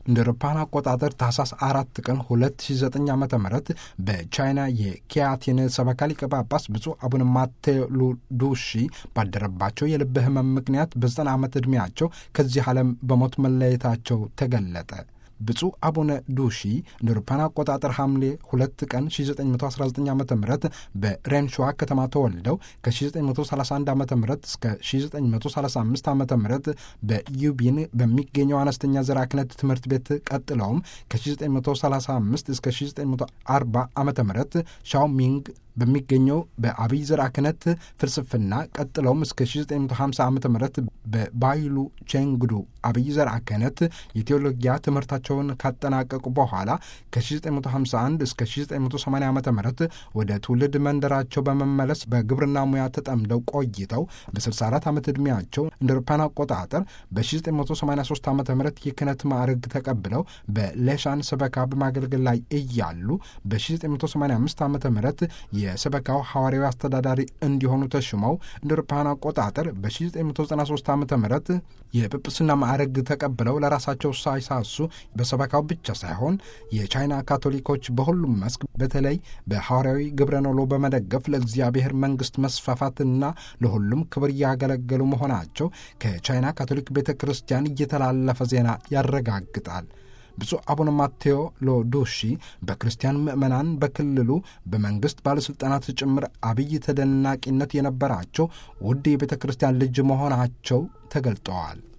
እንደ አውሮፓውያን አቆጣጠር ታህሳስ አራት ቀን 2009 ዓ ም በቻይና የኪያቲን ሰበካ ሊቀ ጳጳስ ብፁዕ አቡነ ማቴዎ ሉዱሺ ባደረባቸው የልብ ህመም ምክንያት በዘጠና ዓመት ዕድሜያቸው ከዚህ ዓለም በሞት መለየታቸው ተገለጠ። ብፁዕ አቡነ ዱሺ እንደ አውሮፓውያን አቆጣጠር ሐምሌ ሁለት ቀን 1919 ዓ ም በሬንሸዋ ከተማ ተወልደው ከ1931 ዓ ም እስከ 1935 ዓ ም በዩቢን በሚገኘው አነስተኛ ዘርዓ ክህነት ትምህርት ቤት ቀጥለውም ከ1935 እስከ 1940 ዓ ም ሻውሚንግ በሚገኘው በአብይ ዘርዓ ክህነት ፍልስፍና ቀጥለውም እስከ 1950 ዓ ም በባይሉ ቼንግዱ አብይ ዘርዓ ክህነት የቴዎሎጊያ ትምህርታቸውን ካጠናቀቁ በኋላ ከ1951 እስከ 1980 ዓ ም ወደ ትውልድ መንደራቸው በመመለስ በግብርና ሙያ ተጠምደው ቆይተው በ64 ዓመት ዕድሜያቸው እንደ አውሮፓውያን አቆጣጠር በ1983 ዓ ም የክህነት ማዕረግ ተቀብለው በሌሻን ሰበካ በማገልገል ላይ እያሉ በ1985 ዓ ም የሰበካው ሐዋርያዊ አስተዳዳሪ እንዲሆኑ ተሹመው እንደ አውሮፓውያን አቆጣጠር በ1993 ዓ ም የጵጵስና ማዕረግ ተቀብለው ለራሳቸው ሳይሳሱ በሰበካው ብቻ ሳይሆን የቻይና ካቶሊኮች በሁሉም መስክ በተለይ በሐዋርያዊ ግብረ ኖሎ በመደገፍ ለእግዚአብሔር መንግሥት መስፋፋትና ለሁሉም ክብር እያገለገሉ መሆናቸው ከቻይና ካቶሊክ ቤተ ክርስቲያን እየተላለፈ ዜና ያረጋግጣል። ብፁዕ አቡነ ማቴዎ ሎዱሺ በክርስቲያን ምዕመናን በክልሉ በመንግሥት ባለሥልጣናት ጭምር አብይ ተደናቂነት የነበራቸው ውድ የቤተ ክርስቲያን ልጅ መሆናቸው ተገልጠዋል።